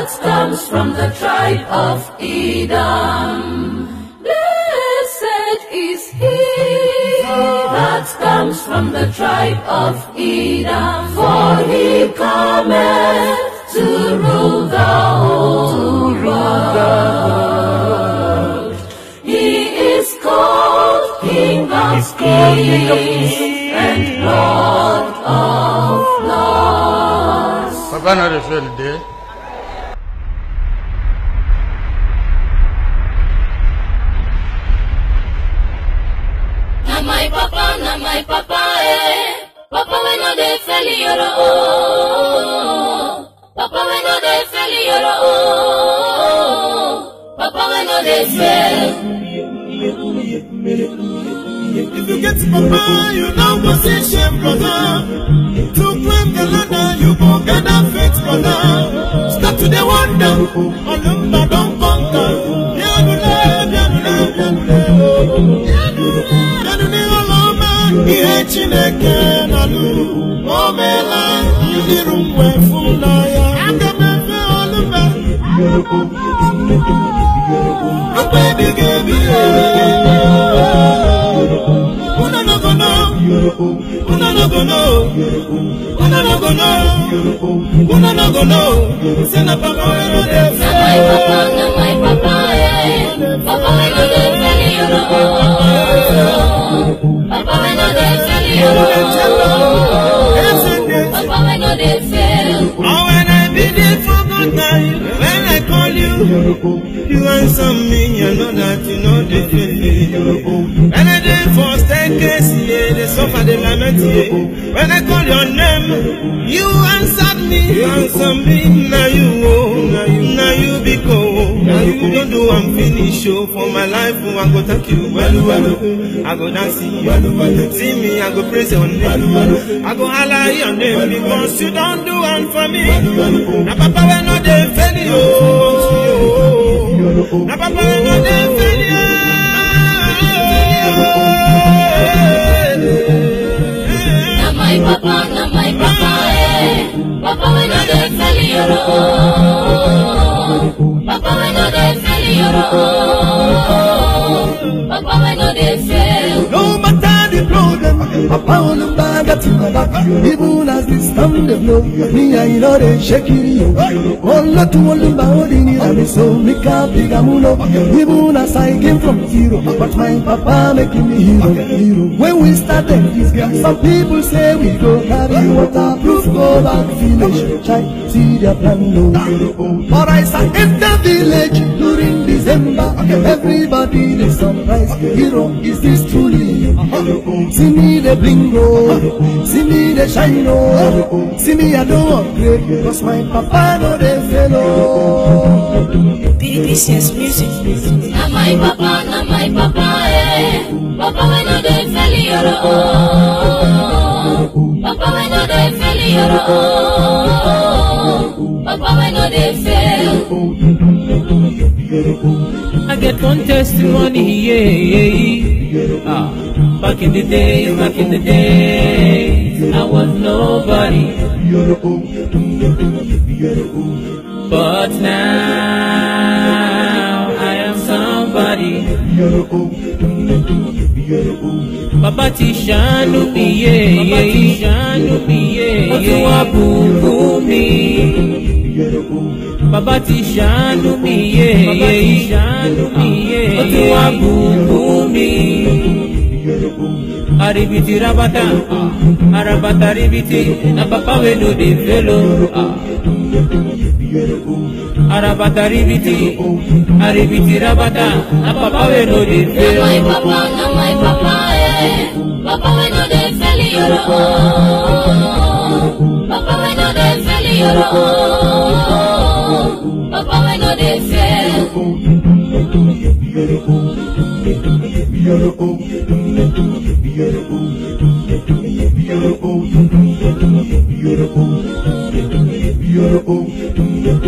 that comes from the tribe of Edom. Blessed is he that comes from the tribe of Edom, for he cometh to rule the whole world. He is called King of Kings and Lord of Lords. Papa no dey fail dey. Na my papa, na my papa, eh. Papa we no dey fail yoro oh. Papa we no dey fail yoro oh. Papa we no dey fail. If you get papa, you know go see shame, brother. To claim the ladder, you go gather faith, brother. Start to the wonder, Olumba don conquer. Bianule, bianule, bianule, oh. Bianule, Oloma, ihe Chineke na-alụ. O meela ndị ru mgbe fụla ya. Aga m efe Olumba. Mgbe ebighị ebi, Una no go know. Una no go know. Una no go know. Una no go know. Say na papa we no dey Na my papa, na my papa, eh. Papa we no dey fail yoro oh. Papa we no dey fail yoro oh. Papa we no dey fail. Oh, when I be there for good time, when I call you, you answer me, I know that you know the feeling. When I dey for staircase, yeah, they suffer, they lament, yeah. When I call your name, you answered me, you answer me, now you, oh, now you, now you be go, now you don't do, I'm finished, oh, for my life, oh, I go thank you, well, well, I go dance, you, see me, I go praise your name, I go holler your name, because you don't do one for me, na papa we no dey fail you, oh. na papa we no dey fail you. Na my papa, na my papa, eh. Papa we no dey fail yoro oh. Papa we no dey fail yoro oh. Papa we no dey fail. No matter the problem, Papa on the bag at my back. Even as the storm they blow, me I know they shake it. yo. All to all the body, and me so me can't big amulo. Even as I came from zero, but my Papa making me hero, hero. When we started this game, some people say we go carry waterproof, go back village, try see their plan low. But I saw enter village during December, everybody they surprise. Hero, is this truly you? See me the blingo, see me the shine, oh. see me I don't upgrade, cause my papa no they fellow. BBCS Music. Na my papa, na my papa, eh. Papa we no dey fail yoro oh. Papa we no dey fail yoro oh. Papa we no dey fail. I get one testimony, yeah, yeah. Ah, back in the days, back in the days, I was nobody. But now I am somebody. Bàbá ti ṣàánú mi yé yé ti ṣàánú mi yé yé. Ó tún wá bùkún mi. Bàbá ti ṣàánú mi yé yé ti ṣàánú mi yé yé. Ó tún wá bùkún mi. Aribiti rabata, arabata ribiti, na papa we no dey fail o. Arabata ribiti, aribiti rabata, na papa we no dey Na fail my o. papa, na my papa, eh. Papa we no dey fail yoro oh. Papa we no dey fail yoro oh. Papa we no dey fail. Beautiful, beautiful, beautiful,